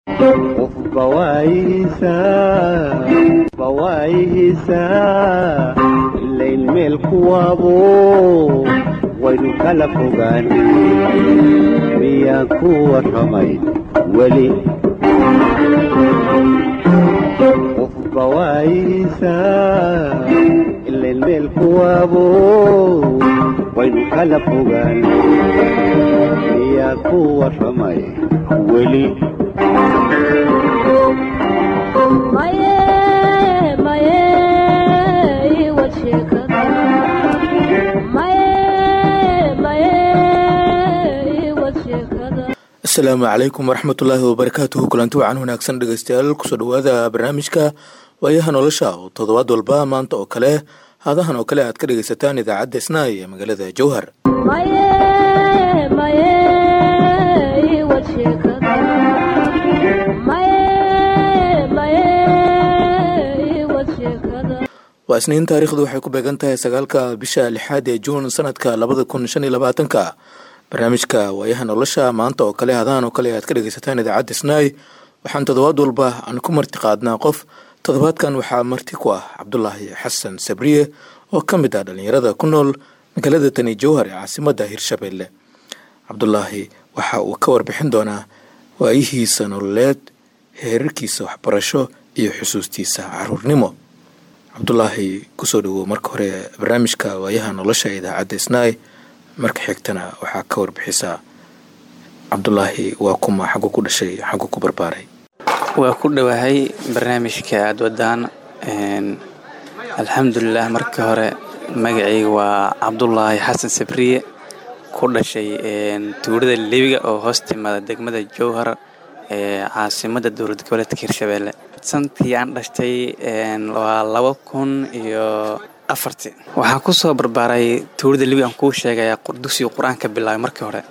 bawaayihiisaa ilayn meel kuwaabo waynu kala fogaan miyaan ku warramay weli qof bawaayihiisaa ilayn meel kuwaabo waynu kala fogaan miyaan ku warramay weli asalaamu calaykum waraxmatullaahi wabarakaatuhu kulanti wacan wanaagsan dhegeystayaal kusoo dhawaada barnaamijka waayaha nolosha oo toddobaad walba maanta oo kale haadahan oo kale aad ka dhegeysataan idaacadda isnaay ee magaalada jowhar waa isniin taariikhdu waxay ku beegan tahay sagaalka bisha lixaad ee juun sanadka labada kun shan iyo labaatanka barnaamijka waayaha nolosha maanta oo kale hadahan oo kale aad ka dhegeysataan idaacadda snaai waxaan toddobaad walba aan ku marti qaadnaa qof toddobaadkan waxaa marti ku ah cabdulaahi xasan sabriye oo ka mid ah dhallinyarada ku nool magaalada tani jowhar ee caasimadda hirshabeelle cabdulaahi waxa uu ka warbixin doonaa waayihiisa nololeed heerarkiisa waxbarasho iyo xusuustiisa caruurnimo cabdulaahi kusoo dhawow marka hore barnaamijka waayaha nolosha ee idaacadda snaai marka xigtana waxaa ka warbixisaa cabdulaahi waa kuma xaggu ku dhashay xaggu ku barbaaray waa ku dhowahay barnaamijka aada wadaan alxamdulilah marka hore magacayga waa cabdulaahi xasan sabriye ku dhashay tuulada lebiga oo hoos timaada degmada jowhar ee caasimada dowlad goboleedka hirshabeelle santii aan dhashtay waa laba kun iyo afarti waxaan kusoo barbaaray tuulada lebiga aan kuu sheegaya dugsiga qur-aanka bilaabay markii hore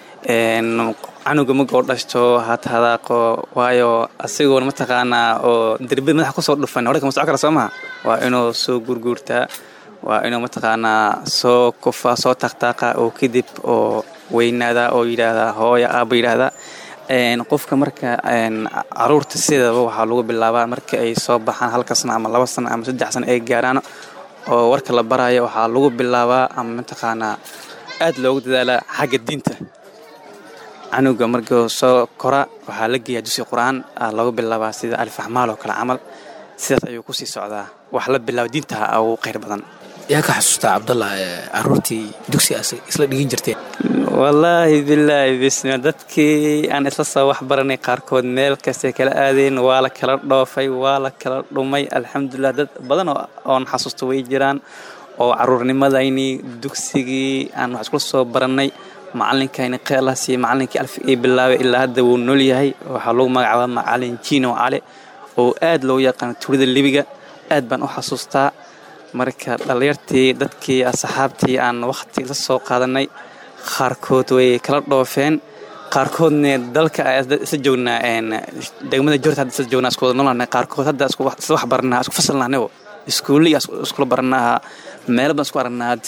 canuga magoo dhashto hat hadaaqo waayo asigoona mataqaanaa oo derbida madaxa kusoo dhufan hore kama soco kara soo maha waa inuu soo gurguurtaa waa inuu mataqaanaa soo kufa soo taqtaaqa oo kadib oo weynaada oo yidhaahdaa hooya aaba yidhaahdaa qofka marka caruurta sidaba waxaa lagu bilaabaa marka ay soo baxaan halka sano ama laba sano ama saddex sano ay gaaraan oo warka la baraayo waxaa lagu bilaabaa ama mataqaanaa aad loogu dadaalaa xagga diinta canuga markuu soo kora waxaa la geeyaa dusi qur-aan lagu bilaabaa sida alifaxmaal oo kale camal sidaas ayuu kusii socdaa wax la bilaaba diintaha ugu kheyr badan yaa ka xasuustaa cabdallah caruurtii dugsi isla dhigin jirteen wallaahi bilaahi bismi dadkii aan isla soo wax baranay qaarkood meel kastay kala aadeen waa la kala dhoofay waa la kala dhumay alxamdulilah dad badan oon xasuusta way jiraan oo caruurnimadayni dugsigii aan wax iskula soo barannay macalinkayni keelas iyo macalinkii alf ii bilaabay ilaa hadda wuu nool yahay waxaa lagu magacaabaa macalin jino cale oo aad loogu yaqaano tuulada libiga aad baan u xasuustaa marka dhallinyartii dadkii asxaabtii aan wakhti la soo qaadanay qaarkood way kala dhoofeen qaarkoodna dalka isla joognaa degmada jorta hadda isla joognaa isku wada noolnahay qaarkood hadda isla wax baranaa isku fasalnahnaybo iskuuliga iskula baranaa meelo badan isku aragnaa hadda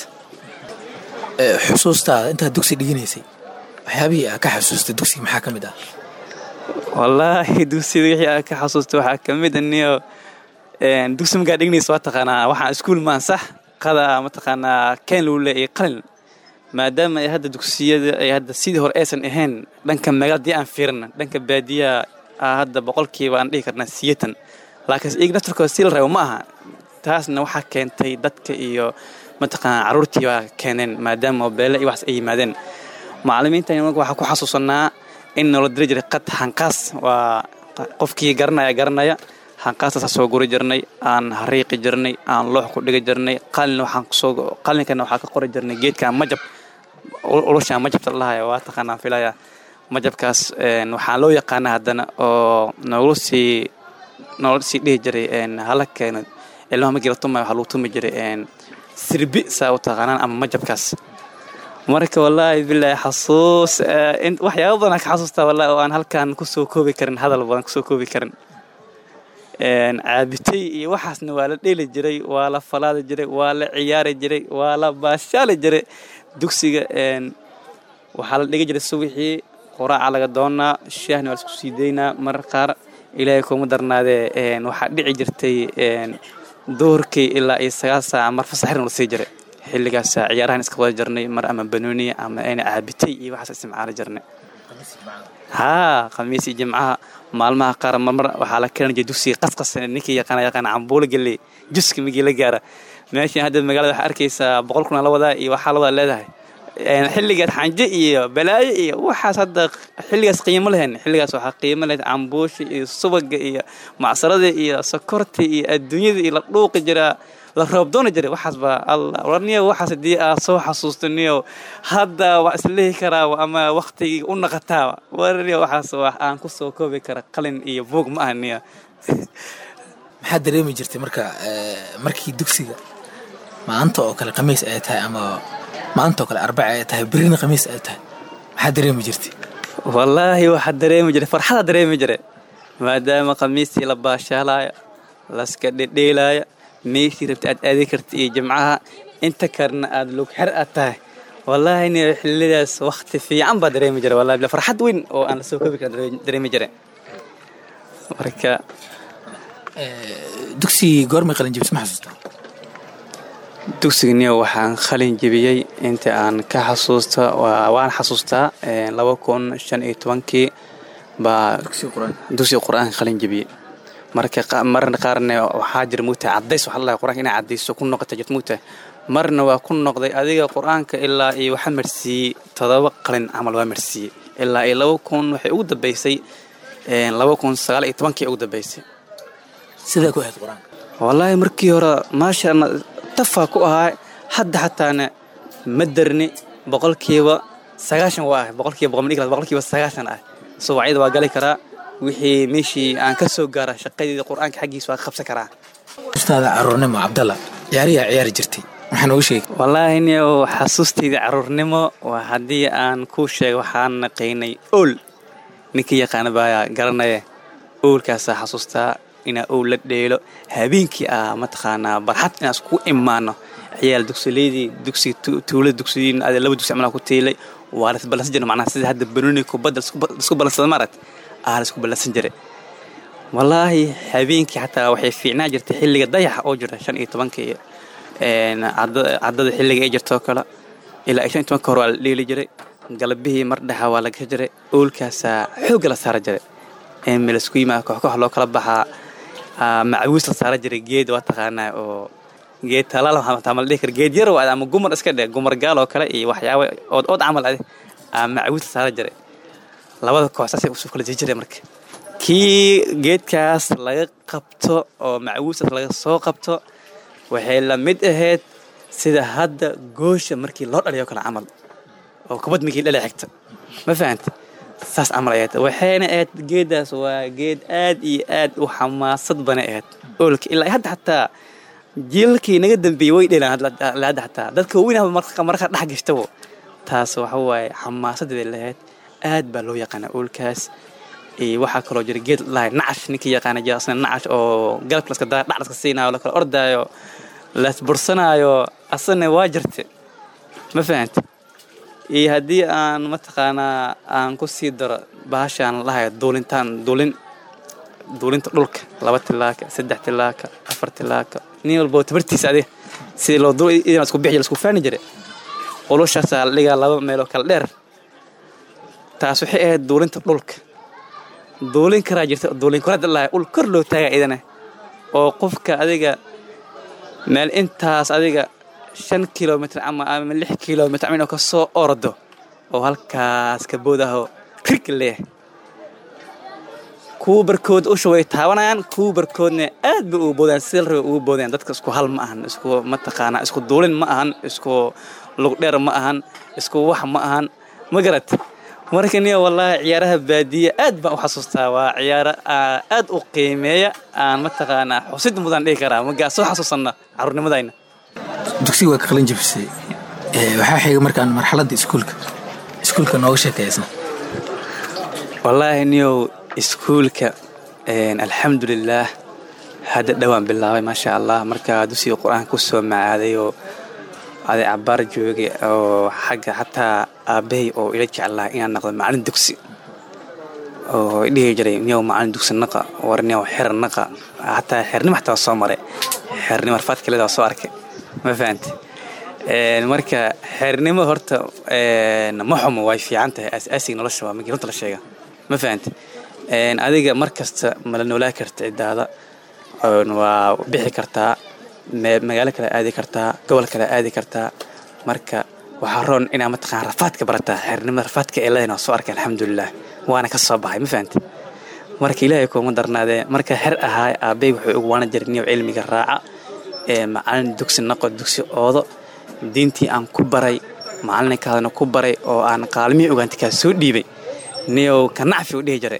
xusuustaada intaad dugsi dhiginaysay waxyaabihii aa ka xasuustay dugsiga maxaa ka mid ah wallaahi dugsiga wixii aa ka xasuustay waxaa ka mid aniyo dugsi markaa dhignaysa waa taqaanaa waxaan iskuul maan sax qada mataqaanaa keen luule iyo qalin maadaama ay hadda dugsiyada ay hadda sidii hore aysan ahayn dhanka magaaladii aan fiirina dhanka baadiyaha hadda boqolkiiba aan dhihi karnaa siyatan laakiinse iyaga naftarkooda si la rabo ma aha taasna waxaa keentay dadka iyo mataqaanaa carruurtii baa keeneen maadaama beele iyo waxas ay yimaadeen macallimiintani marka waxaa ku xasuusanaa in noola diri jiray qad xanqaas waa qofkii garanaya garanaya xanqaastaasa soo guri jirnay aan hariiqi jirnay aan loox ku dhigi jirnay qalin waxaan kusoo qalinkana waxaa ka qori jirnay geedka majab ulushaan majabta lahaya waa taqaanaan filaya majabkaas waxaa loo yaqaana haddana oo noogula sii noola sii dhihi jiray hala keeno ilmaha markii la tumaya waxaa lagu tumi jiray sirbi saa u taqaanaan ama majabkaas marka wallaahi bilaahi xasuus waxyaaba badan ka xasuustaa wallahi oo aan halkan kusoo koobi karin hadal badan kusoo koobi karin caabitay iyo waxaasna waa la dheeli jiray waa la falaadi jiray waa la ciyaari jiray waa la baashaali jiray dugsiga waxaa la dhigi jiray subaxii quraaca laga doonaa shaahna waa laisku sii daynaa marar qaar ilaahay kuma darnaadee waxaa dhici jirtay duhurkii ilaa iyo sagaal saaca mar fasaxirna lasii jiray xilligaas ciyaarahan iska wada jirnay mar ama banooniya ama ayna caabitay iyo waxaas isticmaali jirnay haa khamiis iyo jimcaha maalmaha qaar marmar waxaa la keeni jiray dugsiga qasqas ninkii yaqaana yaqaana cambuulo galley juska migii la gaara meeshan hadda magaalada waxaa arkaysaa boqol kun la wadaa iyo waxaa la wada leedahay xilligaas xanje iyo balaayo iyo waxaas hadda xilligaas qiimo lehen xilligaas waxaa qiimo lahayd cambuusha iyo subaga iyo macsarada iyo sokorta iyo adduunyada iyo la dhuuqi jiraa la roobdooni jiray waxaas baa alla warniyo waxaas haddii aad soo xasuusto niyo hadda waa islehi karaa ama waktigii u naqataa warniyo waxaas wax aan ku soo koobi kara qalin iyo buug ma aha niyo maxaad dareemi jirtay marka markii dugsiga maanta oo kale khamiis ay tahay ama maanta oo kale arbaca ay tahay berina khamiis ay tahay maxaad dareemi jirtay wallaahi waxaa dareemi jiray farxada dareemi jiray maadaama khamiistii la baashaalaayo laska dhedheelaayo meeshii rabta aad aadi karta iyo jimcaha inta kalena aad lugxer aad tahay wallaahi ni xillidaas wakti fiican baa dareemi jiray wallahi farxad weyn oo aan lasoo koobi karin dareemi jiray marka dugsigii goormay qalin jibis ma xasuusta dugsigniyo waxaan qalin jebiyey inta aan ka xasuusta waan xasuustaa laba kun shan iyo tobankii baa dugsiga qur-aanka qalin jebiyey marka marna qaarna waxaa jira mugtahay cadays waxaa ladahay qur-aanka inay cadayso ku noqota jirta mugtahay marna waa ku noqday adiga qur-aanka ilaa iyo waxaa marsiiyey todoba qalin camal waa marsiiyey ilaa iyo laba kun waxay ugu dambaysay laba kun sagaal iyo tobankii ugu dambaysay sidaa ku ahayd qur-aanka wallaahi markii hore maasha tafaa ku ahaa hadda xataana ma darni boqolkiiba sagaashan waa ah boqolkiiba boqol ma boqolkiiba sagaashan ah subacyada waa gali karaa wixii meeshii aan ka soo gaara shaqadeeda qur-aanka xaggiisa waa ka qabsan karaa ustaada caruurnimo cabdalla ciyaariyaa ciyaari jirtay waxaa noogu sheegay wallaahi nio xasuustayda caruurnimo waa haddii aan kuu sheego waxaan naqaynay ool ninkii yaqaana baa garanaya oolkaasaa xasuustaa inaa owl la dheelo habeenkii ah mataqaanaa barxad inaan isku imaano ciyaal dugsileydii dugsiga tuulada dugsiyiin ade laba dugsi camal ku tiilay waa la isballansan jiray macnaha sida hadda banooni kubadda isku ballansada maaragt aa la isku ballansan jiray wallaahi habeenkii xataa waxay fiicnaa jirtay xilliga dayaxa oo jira shan iyo tobanka iyo caddada xilliga ay jirtoo kale ilaa shan iyo tobanka hore waa la dheeli jiray galabihii mar dhexa waa la gasha jiray oolkaasaa xoogga la saara jiray melasku yimaa kooxkoox loo kala baxaa macawiis la saara jiray geed waa taqaanaa oo geed talaal ma la dhihi kara geed yar waa ama gumar iska dhe gumar gaal oo kale iyo waxyaaba ood ood camal ade macawiis la saara jiray labada koox saasay usoo kala jiri jiray marka kii geedkaas laga qabto oo macawiistaas laga soo qabto waxay la mid ahayd sida hadda goosha markii loo dhaliyo kale camal oo kubad markii dhala xigta ma fahanta saas camal ayayd waxayna ahayd geeddaas waa geed aad iyo aad u xamaasad bana ahayd oolka ilaa hadda xataa jiilalkii naga dambeeyey way dheelaan hadda xataa dadka waaweyn marka dhex gashtabo taas waxa waaye xamaasadeeda lahayd aad baa loo yaqaanaa oolkaas iyo waxaa kaloo jira geed lahay nacash ninkii yaqaana jira asna nacash oo galabka laska daa dhac laska siinaayo la kala ordaayo laisbursanaayo asana waa jirte ma fahanta iyo haddii aan mataqaanaa aan ku sii daro bahashaan lahayo duulintaan duulin duulinta dhulka laba tilaaka saddex tilaaka afar tilaaka nin walbo tabartiisa adiga sidii loo duul idan isku bixi isku faani jire qulushaasaa la dhigaa laba meeloo kala dheer taas waxay ahayd duulinta dhulka duulin karaa jirta duulin korada lahay ul kor loo taaga idana oo qofka adiga meel intaas adiga shan kilomitr ama ama lix kilomitr ama inuu ka soo ordo oo halkaas ka boodaho rig leeh kuwa barkood usha way taabanayaan kuwa barkoodna aad bay ugu boodayaan sida la rabay ugu boodayaan dadka isku hal ma ahan isku mataqaanaa isku duulin ma ahan isku lugdheer ma ahan isku wax ma ahan ma garat marka niyo wallaahi ciyaaraha baadiya aad baan u xasuustaa waa ciyaaro aad u qiimeeya aan mataqaanaa xusid mudan dhihi karaa magaa soo xasuusanna caruurnimadayna dugsiga waa ka qalin jabisay waxaa xigay markaan marxaladda iskuulka iskuulka nooga sheekaysna wallaahi niyow iskuulka alxamdulilaah hadda dhowaan bilaabay maasha allah markaa dugsiga qur-aanka ku soo macaaday oo aday cabaar joogay oo xagga xataa aabbahay oo ila jeclaa inaan noqdo macalin dugsi oo dhihi jiray niyow macalin dugsi naqa war niyow xer naqa xataa xernimo xataa waa soo maray xernimo rafaadka leeda waa soo arkay ma fahante marka xeernimo horta ma xumo way fiican tahay asaasiga nolosha waa markii runta la sheega ma fahante adiga mar kasta mala noolaa karta cidaada waa bixi kartaa magaalo kale aadi kartaa gobol kale aadi kartaa marka waxaa roon inaa mataqaan rafaadka barataa xeernimada rafaadka ee leedahin waa soo arkay alxamdulilah waana ka soo baxay ma fahante marka ilaahay kuuma darnaadee marka xer ahaa aabbey wuxuu ugu waana jiray niyow cilmiga raaca ee macalin dugsi naqo dugsi oodo diintii aan ku baray macalinkaadana ku baray oo aan qaalmihii ogaantay kaa soo dhiibay niyow ka nacfi u dhihi jiray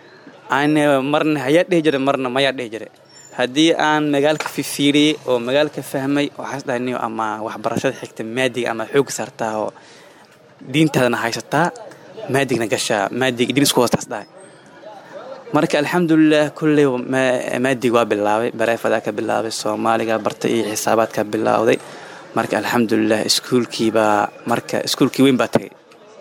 marna hayaa dhihi jiray marna mayaa dhihi jiray haddii aan magaalka fifiiriyey oo magaalka fahmay waxaas dhahay niyo ama waxbarashada xigta maadiga ama xoogga saartaa oo diintaadana haysataa maadigna gashaa maadiga diin isku hoostaas dhahay marka alxamdulilah kulley maadig waa bilaabay bareefadaa ka bilaabay soomaaliga bartay iyo xisaabaadka bilowday marka alxamdulilah iskuulkiibaa marka iskuulkii weyn baa tagay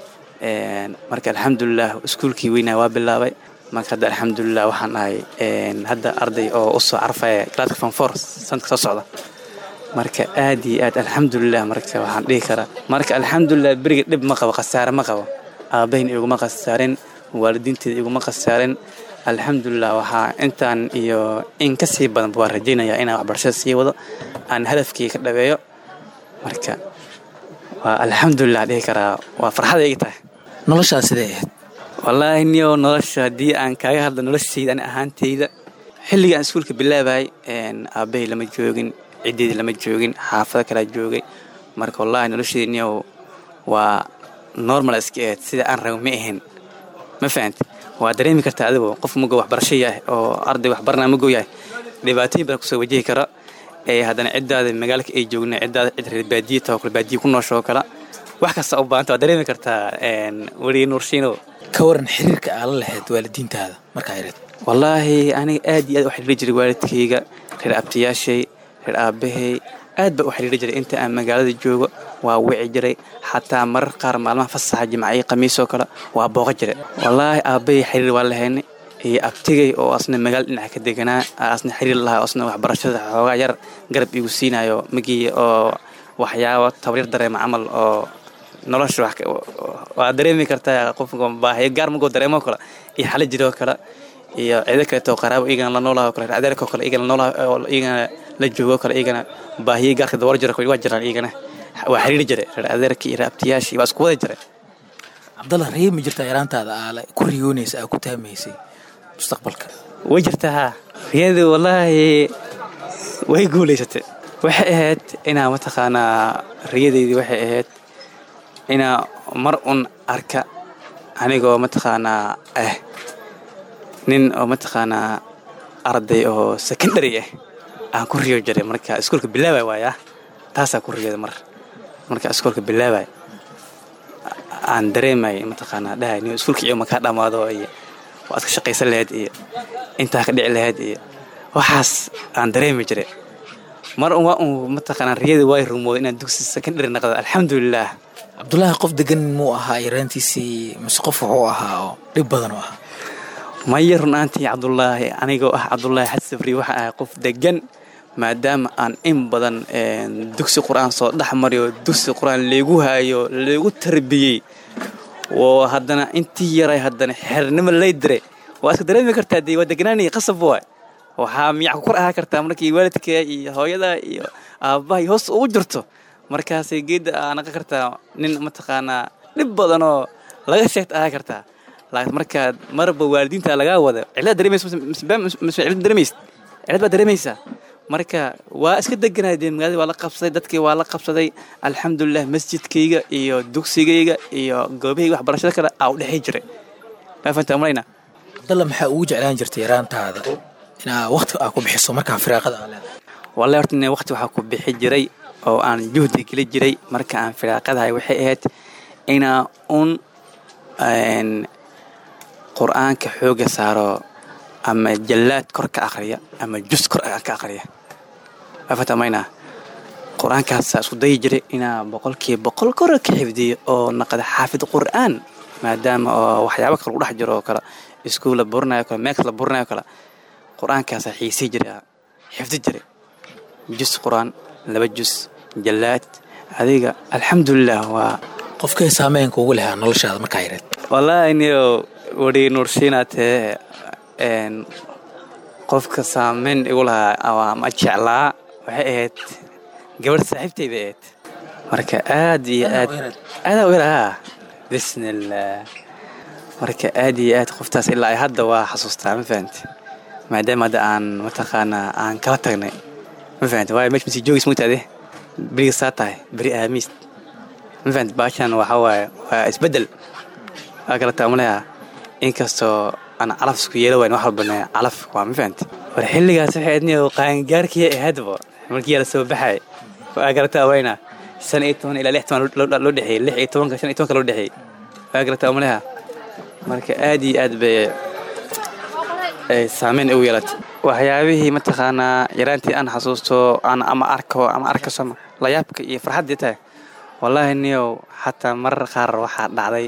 marka alxamdulilah iskuulkii weynaa waa bilaabay marka hadda alxamdulilah waxaan ahay hadda arday oo usoo carfaya galaadka fanfor sanadka soo socda marka aad iyo aad alxamdulilah marka waxaan dhihi karaa marka alxamdulilah beriga dhib ma qabo khasaare ma qabo aabahayna iguma khasaarin waalidiinteeda iguma khasaarin alxamdulilah waxaa intaan iyo in ka sii badanba waa rajaynayaa inaan waxbarashada sii wado aan hadafkii ka dhabeeyo marka waa alxamdulilah dhihi karaa waa farxada igi tahay noloshaa sidee ahayd wallaahi niyo nolosha haddii aan kaaga hadlo noloshayda ani ahaantayda xilliga aan iskuulka bilaabayay aabbahay lama joogin ciddeedii lama joogin xaafado kalaa joogay marka wallaahi noloshayda niyo waa normal iska ahayd sida aan rabo ma ahayn ma fahante waa dareemi kartaa adigu qof mugo waxbarasho yahay oo arday waxbarnaa mugo yahay dhibaatooyin badan kusoo wajihi kara ee haddana ciddaada magaalka ay joogna ciddaada cid reer baadiye taho kale baadiye ku nooshoo kala wax kasta u baahanta waa dareemi kartaa weliga nuurshiinow ka waran xiriirka aa la lahayd waalidiintaada markaa yareed wallaahi aniga aad iyo aad u xiriiri jiray waalidkayga reer abtiyaashay reer aabbahay aad baa u xiriiri jiray inta aan magaalada joogo waa wici jiray xataa marar qaar maalmaha fasaxa jimcayo khamiisoo kale waa booqa jiray wallaahi aabbahay xiriir waa lahaynay iyo abtigay oo asna magaala dhinaca ka deganaa asna xiriir lahaa asna waxbarashada xoogaa yar garab igu siinayo magii oo waxyaabo tabaryar dareema camal oo nolosha waa dareemi kartaa qofka baahiyo gaar magoo dareemo kale iyo xala jiroo kale iyo ciido kaleeto qaraabo iyagana la noolaha kale adeerkoo kale iyagana noolaha oo iyagana la joogo kale iyagana baahiyo gaarka dabar jiro waa jiraan iyagana waa xiriiri jiray reer adeerkii iyo reer abtiyaashii waa isku wada jiray cabdalla ree ma jirtaa yaraantaada aala ku riyoonaysa aa ku taamaysay mustaqbalka way jirtaa haa riyadu wallaahi way guulaysatay waxay ahayd inaa mataqaanaa riyadeydii waxay ahayd inaa mar un arka anigoo mataqaanaa ah nin oo mataqaanaa arday oo secondary ah aan ku riyo jiray marka iskuolka bilaabay waaya taasaa ku riyada mar marka iskuolka bilaabay aan dareemay mataqaanaa dhahay nin iskuolka iyo makaa dhammaado iyo waad ka shaqaysan lahayd iyo intaa ka dhici lahayd iyo waxaas aan dareemi jiray mar un waa un mataqaanaa riyadii way rumooday inaan dugsi secondary naqdo alxamdulilah cabdulaahi qof degan muu ahaa yaraantiisii mise qof wuxuu ahaa oo dhib badan u ahaa maya runaantii cabdulaahi anigoo ah cabdulaahi xasafri waxaa ahay qof degan maadaama aan in badan dugsi qur-aan soo dhex mariyo dugsi qur-aan leegu haayo leegu tarbiyey oo haddana intii yaray haddana xernimo lay diray waa iska dareemi kartaa dee waa deganaanaya qasab waay waxaa miyac ku kor ahaa kartaa markii waalidka iyo hooyada iyo aabbahay hoos ugu jirto markaasay geedda aa naqan kartaa nin mataqaanaa dhib badanoo laga sheegta ahaa kartaa laakiin markaad marba waalidiinta lagaa wada cilad dareemaysa mise cilad dareemaysa cilad baa dareemaysaa marka waa iska deganaa dee magaalada waa la qabsaday dadkii waa la qabsaday alxamdulilah masjidkayga iyo dugsigayga iyo goobahayga waxbarashada kale aa u dhexey jiray maa fanta malayna cabdalla maxaa ugu jeclaan jirtay yaraantaada inaa waqti aa ku bixiso markaa firaaqada aa leedahay wallahi horta ine waqti waxaa ku bixi jiray oo aan juhdi geli jiray marka aan firaaqadahay waxay ahayd inaa un qur-aanka xooga saaro ama jallaad kor ka aqriya ama jus kor ka aqriya afatamayna qur-aankaasa isku dayi jiray inaa boqolkiiba boqol kore ka xifdiyo oo naqda xaafid qur'aan maadaama oo waxyaabo kale ku dhex jiro oo kale iskuul la burinayo kale meeks la burinayo kale qur-aankaasa xiisii jiray xifdi jiray jus qur-aan laba jus jallaad adiga alxamdulilah waa qofkay saameyn kuugu lahaa noloshaada markaa yareed wallaahi niyo weri nuursiinaatee n qofka saameyn igu lahaa waa ma jeclaa waxay ahayd gabadh saaxiibtayda ahayd marka aad iyo aad aadaa u yarahaa bismillaah marka aad iyo aad qoftaas ilaa ay hadda waa xasuustaa ma fahamti maadaama hadda aan mataqaanaa aan kala tagnay ma fahamti waayo meesha masii joogis mugtaade beriga saa tahay beri aamiis ma fahamti baashan waxaa waaye waa isbeddel waa kala taamulayaa inkastoo aan calaf isku yeelo wayn wax walbane calaf waa ma fahamti war xilligaas waxay aadniyo qaangaarkii ahaydba markii la soo baxay waa kala taawaynaa shan iyo toban ilaa lix toban loo dhexeeyey lix iyo tobanka shan iyo tobanka loo dhexeeyey waa kala taamulayaa marka aad iyo aad bay ay saameyn ugu yeelatay waxyaabihii mataqaanaa yaraantii aan xasuusto aan ama arko ama arkaso layaabka iyo farxaddii tahay wallaahi niyow xataa marar qaar waxaa dhacday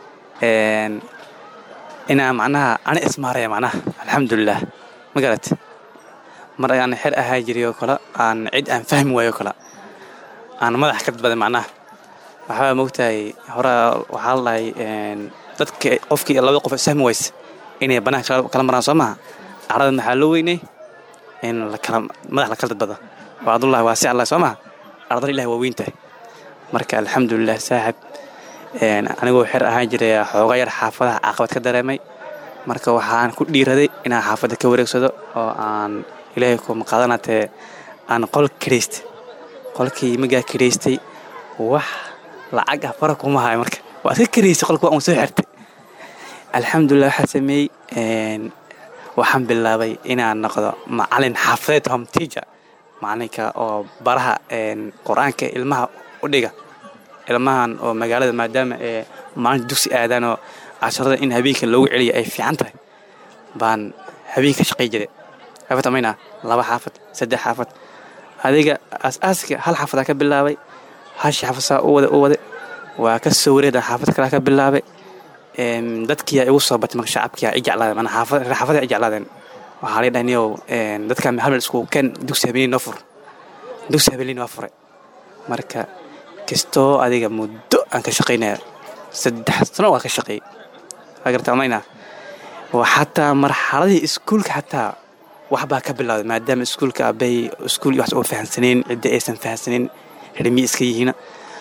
inaa macnaha ani ismaaraya macnaha alxamdulilah ma garat mar aan xer ahaa jiray oo kale aan cid aan fahmi waayo kale aan madax ka dadbaday macnaha waxaa mogtahay horaa waxaa la dhahay dadka qofkii labada qof isfahmi wayse inay banaanka kala maraan soo maha carada maxaa loo weynay in lakala madax la kala dadbado waa adullahi waa si allah soo maha ardada ilahi waa weyn tahay marka alxamdulilah saaxib anigoo xer ahaan jiray xooga yar xaafadaha caqabad ka dareemay marka waxaan ku dhiiraday inaan xaafadda ka wareegsado oo aan ilaahay kuma qaadanatee aan qol kiraystay qolkii magaa kiraystay wax lacag ah fara kuma hayo marka waa iska kiraystay qolka waa un soo xirtay alxamdulilah waxaa sameeyey waxaan bilaabay inaan noqdo macalin xaafadeed home teacher macalinka oo baraha qur-aanka ilmaha u dhiga ilmahan oo magaalada maadaama ee maalinta dugsi aadaan oo casharada in habeenka loogu celiyo ay fiican tahay baan habeenka shaqay jiray xaafad amayna laba xaafad saddex xaafad adiga aas-aaska hal xaafadaa ka bilaabay hashi xaafad saa u wada u waday waa ka soo wareeda xaafad kalaa ka bilaabay dadkiyaa igu soo batay marka shacabkiyaa i jeclaadeen mana xaafad xaafadaha i jeclaadeen waxaa lay dhahniyow dadkan hal meel isku ken dugsi habeenii noo fur dugsi habeenii waa furay marka kastoo adiga muddo aan ka shaqaynaya saddex sano waa ka shaqeeyey waa garta amayna xataa marxaladii iskuulka xataa waxbaa ka bilowday maadaama iskuulka abay iskuul wax oo fahamsanayn cidda aysan fahamsanayn rimi iska yihiina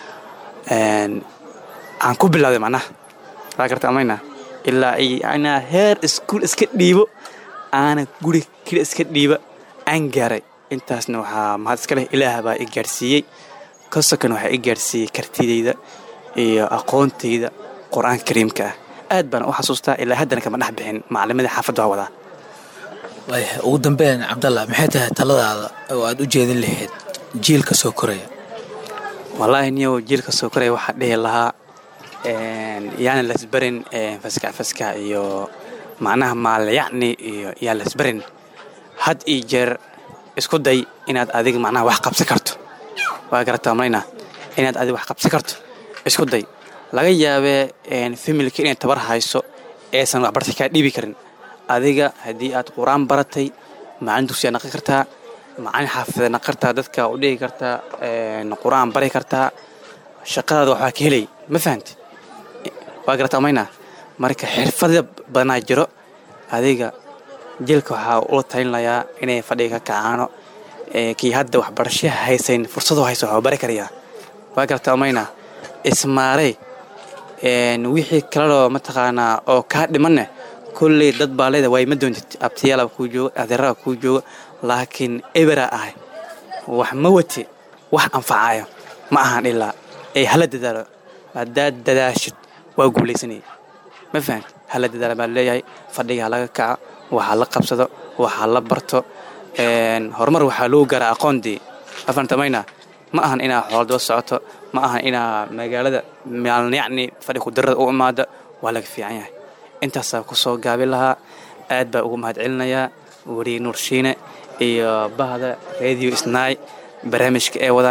aan ku bilowday macnaha waa garta amayna ilaa anaa heer iskuul iska dhiibo aana guri keli iska dhiiba aan gaaray intaasna waxaa mahad iska leh ilaah baa i gaarsiiyey kasokan waxaa i gaarsiiyey kartidayda iyo aqoontayda qur-aanka kariimka ah aad baan u xasuustaa ilaa haddana kama dhex bixin macalimadii xaafadda waa wadaa waaya ugu dambeyn cabdalla maxay tahay taladaada oo aad u jeedin lahayd jiilka soo koraya wallaahi niyow jiilka soo koraya waxaa dhihi lahaa yaana lasbarin faskac faskac iyo macnaha maalyacni iyo yaa lasbarin had iyo jeer isku day inaad adiga macnaha wax qabsan karto waa garataa malayna inaad adiga wax qabsan karto isku day laga yaabee familka inay tabar hayso aysan waxbartay kaa dhiibi karin adiga haddii aad qur-aan baratay macalin dugsiyaa naqi kartaa macalin xaafideed naqi kartaa dadka u dhigi kartaa qur-aan bari kartaa shaqadaada waxbaa ka helay ma fahamti waa garataa mayna marka xirfada badanaa jiro adiga jilka waxaa ula talinlayaa inay fadhiga ka kacaano kii hadda waxbarashaha haysayn fursadoo haysa waxaa bari karayaa waa garataa mayna ismaarey wixii kalaloo mataqaanaa oo kaa dhimanne kolley dad baa leeda waay ma doontid abtiyaala kuu jooga adeerada kuu jooga laakiin eberaa ahay wax ma wate wax anfacayo ma ahan ilaa ee hala dadaalo haddaad dadaashid waa guulaysanaya ma fahamti hala dadaala baan leeyahay fadhiga halaga kaca waxaa la qabsado waxaa la barto horumar waxaa lagu garaa aqoondii afantamayna ma ahan inaa xooldaba socoto ma ahan inaa magaalada maalnyacni fadhi kudarada u imaado waa laga fiican yahay intaasaa ku soo gaabin lahaa aad baa ugu mahad celinayaa weriye nuurshiine iyo bahda radio snaay barnaamijka ee wadaan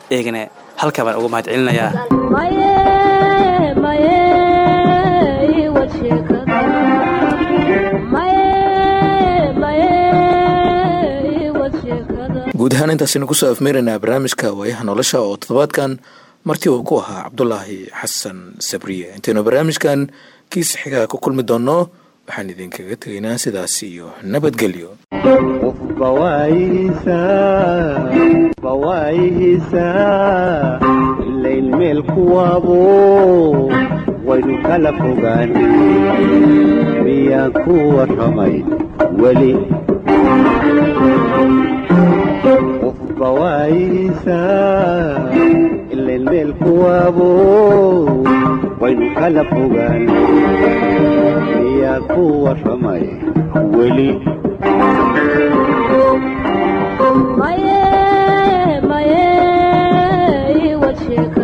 eegana halkaa baan uga mahad celinayaa guud ahaan intaasaynu kusoo afmeeraynaa barnaamijka waayaha nolosha oo toddobaadkan martii uu ku ahaa cabdulaahi xasan sabriye intaynu barnaamijkan kiisa xigaa ku kulmi doonno waxaan idinkaga tegaynaa sidaas iyo nabadgelyo qofba waayihiisa bawaayihiisa ilayn meel kuwaabo waynu kala fogaan miyaan ku warramay weli qofba waayihiisa ilayn meel kuwaabo waynu kala fogaan miyaan ku warramay weli maye maye iwad sheeka